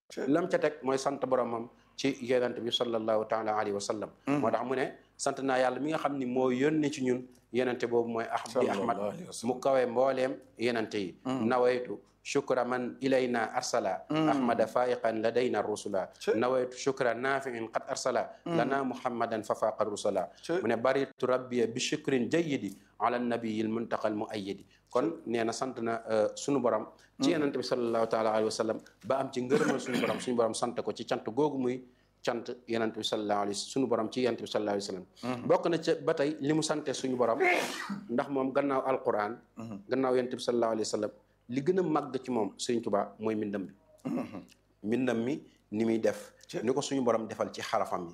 lam ca teg mooy sant boromam ci yonent bi sallallahu taala alayhi wa sallam moo tax mu ne sant naa yàlla mi nga xam ni moo yónni ci ñun yenente boobu mooy ah bi ahmad mu kawee mbooleem yenente yi nawaytu shukra man ilayna arsala ahmada faiqan ladayna rusula nawaytu shukra nafiin qad arsala lana muhammadan fa faqa rusula mu ne baritu rabbiya bi shukrin jayyidi ala nabiyil muntaqal muayyidi kon nee na sant na suñu borom ci yenente bi sallallahu taala alayhi wa sallam ba am ci ngërëmal suñu borom suñu borom sant ko ci cant googu muy cant yenent bi sallallahu alayhi suñu borom ci yenent bi sallallahu alayhi wasallam bokk na ca ba tey li mu sante suñu borom ndax moom gannaaw alquran gannaaw yenent bi sallallahu alayhi wasallam li gën a màgg ci moom Sëriñ Tuubaa mooy mbindam bi mbindam mi ni muy def ni ko suñu borom defal ci xarafam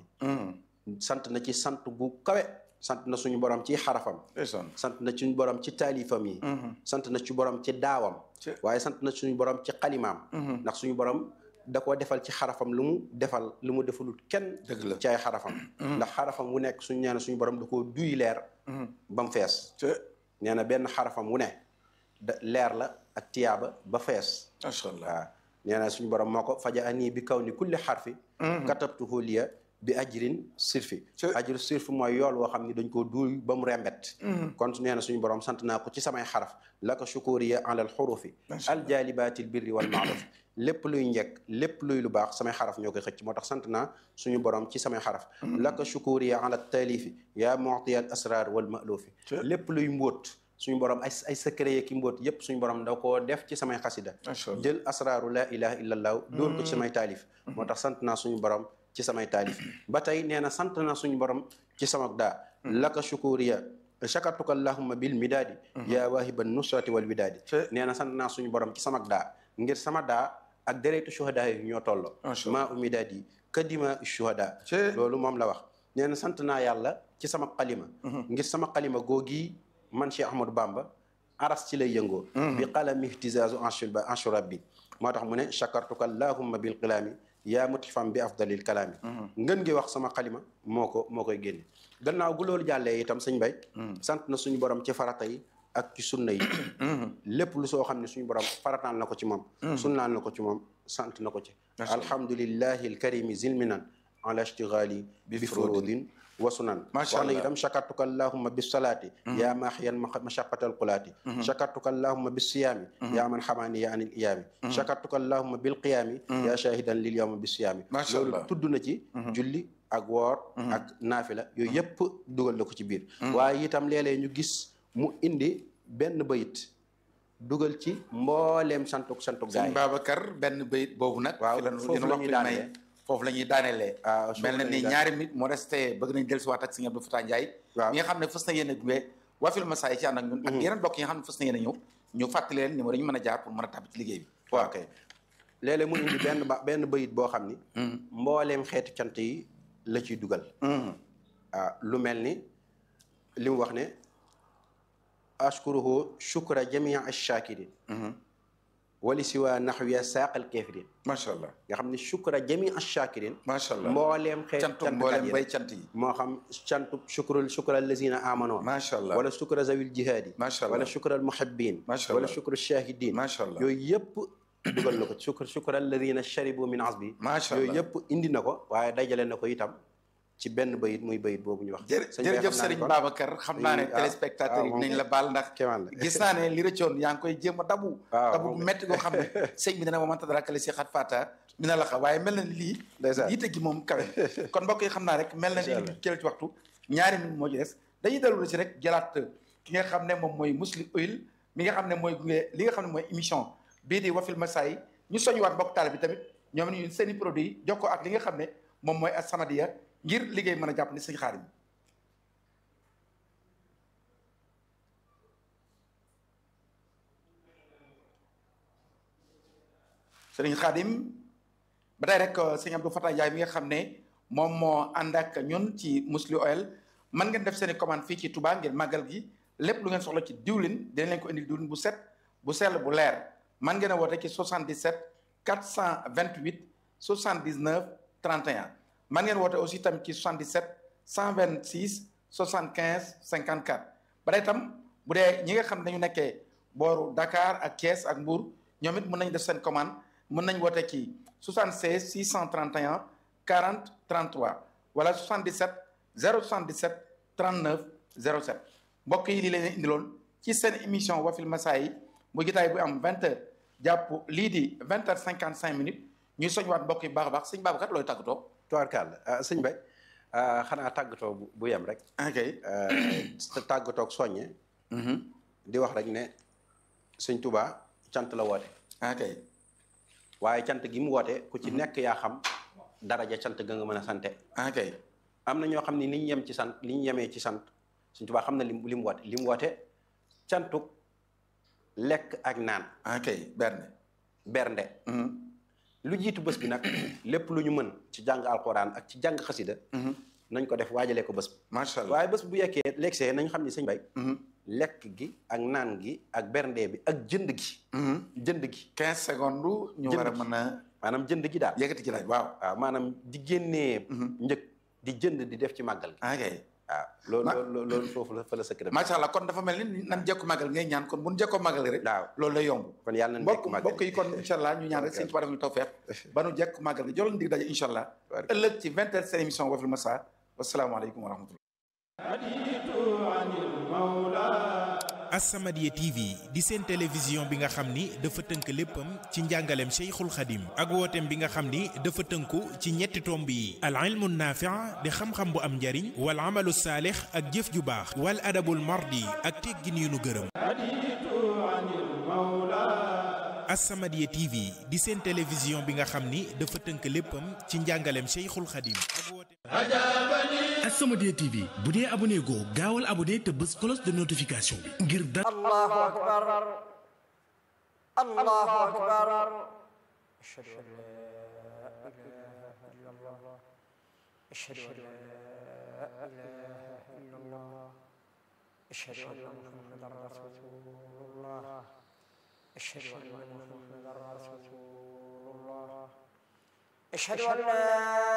yi sant na ci sant bu kawe sant na suñu borom ci xarafam sant na suñu borom ci taalifam yi sant na ci borom ci daawam waaye sant na suñu borom ci xalimaam ndax suñu borom da koo defal ci xarafam lu mu defal lu mu defalul kenn ci ay xarafam ndax xarafam wu nekk suñu nee na suñu borom da koo duy leer ba mu fees nee na benn xarafam wu ne da leer la ak tiyaaba ba fees macha allah waaw nee na suñu borom moo ko faja anii bi kaw ni kulli xarfi katabtuhu liya bi ajrin sirfi ajru sirfi mooy yool woo xam ni dañ koo duuy ba mu rembet kon nee na suñu borom sant naa ko ci samay xaraf la ko shukuriya alal xurufi aljalibatil birri wal maaruf lépp luy njekk lépp luy lu baax samay xaraf ñoo koy xëcc moo tax sant naa suñu borom ci samay xaraf la ko shukuriya ala taalifi yaa mu'tiya al asrar wal malufi lépp luy mbóot suñu borom ay ay secret yi ki mbóot yépp suñu borom da koo def ci samay xasida jël asraaru la ilaha illallah dóor ko ci samay taalif moo tax sant naa suñu borom ci samay taalif ba tey nee na sant naa suñu borom ci sama daa laka shukuriya shakartuka allahumma bil midaadi yaa waahiban nusrati wal widaadi nee na sant naa suñu borom ci sama daa ngir sama daa ak deretu shuhada yi ñoo tolloo maa u midaadi kadima shuhada loolu moom la wax nee na sant naa yàlla ci sama xalima ngir sama xalima googi man Cheikh Ahmadou Bamba aras ci lay yëngoo bi qalami ihtizazu anshur rabbi moo tax mu ne shakartuka allahumma bil qilaami yaa mutifam bi afdalil kalaami ngën ngi wax sama xalima moo ko moo koy génne gannaaw gu loolu jàllee itam sëñ bay sant na suñu borom ci farata yi ak ci sunna yi lépp lu soo xam ne suñu borom farataal na ko ci moom sunnaal na ko ci moom sant na ko ci alhamdulillahi alkarimi zilminan ala ishtigali bi furudin wa sunan macha allah itam shakartuka allahumma bis salaati yaa maaxiyan mashaqatal qulaati shakartuka allahumma bis siyaami yaa man xamaani yaa anil iyaami shakartuka allahumma bil qiyaami yaa shahidan lil yawma bis siyaami loolu tudd na ci julli ak woor ak naafila yooyu yëpp dugal na ko ci biir waaye itam léeg-léeg ñu gis mu indi benn bayit dugal ci mbooleem santuk santuk gaay sëñ Babacar benn bayit boobu nag waaw foofu la ñuy daanee foofu la ñuy daanelee mel na ni ñaari minute moo resté bëgg nañ dellusiwaat ak sëñ Abdou Fatah Ndiaye mi nga xam ne fës na yéen a gunge waa Fil Masaay ci ànd ak ñun ak yeneen bokk yi nga xam ne fës na yéen a ñëw ñu fàttali leen numéro yi ñu mën a jaar pour mën a tàbbi ci liggéey bi waaw kay léeg-léeg mu indi benn ba benn bayit boo xam ni mbooleem xeetu cant yi la ciy dugal waaw lu mel ni li mu wax ne ashkuruhu shukra jamia ash-shakirin wali si waa naxwiya saaqal kafirin macha allah nga xam ne shukra jami ash-shakirin macha allah mbooleem xeet cantu mbooleem bay cant yi moo xam cantu shukrul shukra allazina amano macha allah wala shukra zawil jihaadi macha allah wala shukra almuhibbin macha wala allah shukra shahidin macha allah yooyu yëpp dugal na ko shukra shukra allazina sharibu min asbi macha allah yooyu yëpp indi na ko waaye dajale na ko itam ci benn bayit muy bayit boobu ñu wax jërëjëf Serigne Babacar xam naa ne téléspectateurs yi dinañ la baal ndax gis naa ne li rëccoon yaa ngi koy jéem a dabu dabu bu métti goo xam ne sëñ bi dana ma mënta dara kale si xat fata mi na la xa waaye mel na ni lii yitte gi moom kawe kon mbokk yi xam naa rek mel na ni li jël ci waxtu ñaari minute moo ci des dañuy dellu si rek jëlaat ki nga xam ne moom mooy Muslim Oil mi nga xam ne mooy gunge li nga xam ne mooy émission bii di Wafil Masaay ñu soñuwaat mbokk taal bi tamit ñoom ñu seen i produit jox ko ak li nga xam ne moom mooy As-Samadiyya ngir liggéey mën a jàpp ni sëñ Xaadim sëriñ Xaadim ba tey rek sëñ Abdou Fatah Ndiaye mi nga xam ne moom moo ànd ak ñun ci Muslim Oil mën ngeen def seen i commande fii ci Touba ngeen màggal gi lépp lu ngeen soxla ci diwlin dinañ leen ko indil diwlin bu set bu sell bu leer mën ngeen a woote ci 77 428 79 31 man ngeen woote aussi tamit ci 77 126 75 54 ba tey tam bu dee ñi nga xam ne dañu nekkee booru Dakar ak Thiès ak Mbour ñoom it mën nañu def seen commande mën nañ woote ci 76 631 40 33 wala 77 077 39 07 mbokk yi lii leen indiloon ci seen émission wafil masaa yi mu jotaay bu am 20 heures jàpp lii di 20 heures 55 minutes ñuy soñwaat mbokk yi baax a baax sëñ Babacar looy tàggatoo. tubaarkàlla sëñ Bay xanaa tàggatoo bu yem rek. ok tàggatoo ak soññe. di wax rek ne sëñ Touba cant la woote. ok waaye cant gi mu woote ku ci nekk yaa xam daraja cant ga nga mën a sante. ok am na ñoo xam ne ni ñu yem ci sant li ñu yemee ci sant sëñ Touba xam na li mu woote li mu woote cantuk lekk ak naan. ok bernde. bernde. lu jiitu bés bi nag lépp lu ñu mën ci jàng alxuraan ak ci jàng xasida nañ ko def waajalee ko bés bi. macha allah waaye bés bu yekkee legsee nañ xam ni sëñ bay lekk gi ak naan gi ak bernde bi ak jënd gi. jënd gi. 15 secondes. ñu war a mën a. maanaam jënd gi daal. yëkkati ci laaj waaw. waaw maanaam di génnee. njëg di jënd di def ci màggal gi. ok waaw loolu loolu foofu la fa la sëkk macha allah kon dafa mel ni nan jekku màggal ngay ñaan kon bu nu jekkoo màggal rek. waaw loolu lay yomb. kon yàlla nañ mbokk jekk màggal mbokk yi kon incha allah ñu ñaan rek sëñ Tuubaa def ñu tawfeex ba nu jekk màggal gi joloon dig daje incha allah ëllëg ci vingt heures seen émission Wafil Massa wasalaamaaleykum wa rahmatullah As-Samadiyya TV di seen télévision bi nga xam ni dafa tënk léppam ci njàngaleem Cheikhul Khadim ak wooteem bi nga xam ni dafa tënku ci ñetti tomb yi al ilmu naafi' di xam-xam bu am njariñ wal amalu saalix ak jëf ju baax wal adabul mardi ak teggin yu nu gërëm As-Samadiyya TV di seen télévision bi nga xam ni dafa tënk léppam ci njàngaleem Cheikhul Khadim ak wooteem As-Samadiyya TV bu dee abonné goo gaawal abonné te bës cloche de notification bi ngir dara الله أكبر الله أكبر أشهد أن لا إله إلا الله أشهد أن لا إله إلا الله أشهد أن محمدا رسول الله أشهد أن محمدا رسول الله أشهد أن لا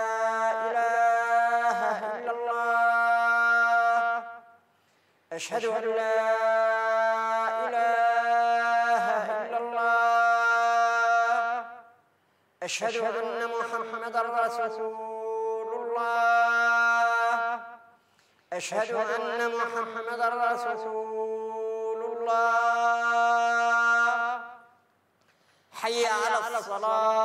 إله إلا الله أشهد أن لا إله إلا الله أشهد أن محمدا رسول الله أشهد أن محمدا رسول الله حي على الصلاة